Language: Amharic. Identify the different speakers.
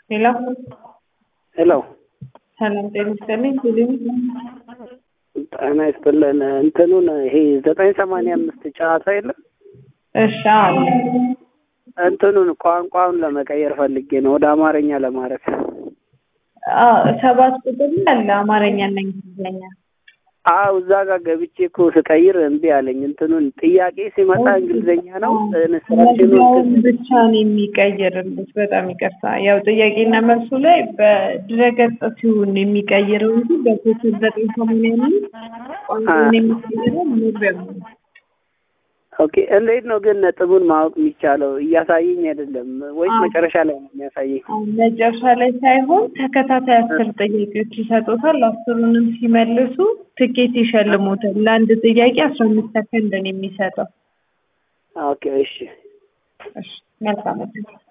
Speaker 1: ሄሎ
Speaker 2: ሄሎ
Speaker 1: ሰላም ጤና ይስጥልኝ። ቴሌቪዥን
Speaker 2: ጤና ይስጥልን። እንትኑን ይሄ ዘጠኝ ሰማንያ አምስት ጨዋታ የለም
Speaker 1: እሺ አለ
Speaker 2: እንትኑን ቋንቋውን ለመቀየር ፈልጌ ነው ወደ አማርኛ ለማድረግ።
Speaker 1: አዎ፣ ሰባት ቁጥር ላይ አለ አማርኛና እንግሊዝኛ።
Speaker 2: አዎ እዛ ጋር ገብቼ እኮ ስቀይር እምቢ አለኝ። እንትኑን ጥያቄ ሲመጣ እንግሊዝኛ ነው ኢንስትራክሽኑ
Speaker 1: መግቢያውን ብቻ ነው የሚቀይርልሽ። በጣም ይቅርታ። ያው ጥያቄና መልሱ ላይ በድረገጽ ሲሆን የሚቀይረው እንጂ በኮከብ ዘጠኝ ሰማንያ አምስት ቋንቋውን የሚቀይረው መግቢያው ነው።
Speaker 2: ኦኬ። እንዴት ነው ግን ነጥቡን ማወቅ የሚቻለው? እያሳየኝ አይደለም ወይስ
Speaker 1: አዎ።
Speaker 2: መጨረሻ ላይ ነው የሚያሳየኝ?
Speaker 1: አሁን መጨረሻ ላይ ሳይሆን ተከታታይ አስር ጥያቄዎች ይሰጡታል። አስሩንም ሲመልሱ ትኬት ይሸልሙታል። ለአንድ ጥያቄ አስራ አምስት ሰከንድ ነው የሚሰጠው።
Speaker 2: ኦኬ እሺ።
Speaker 1: እሺ መልካም እድል።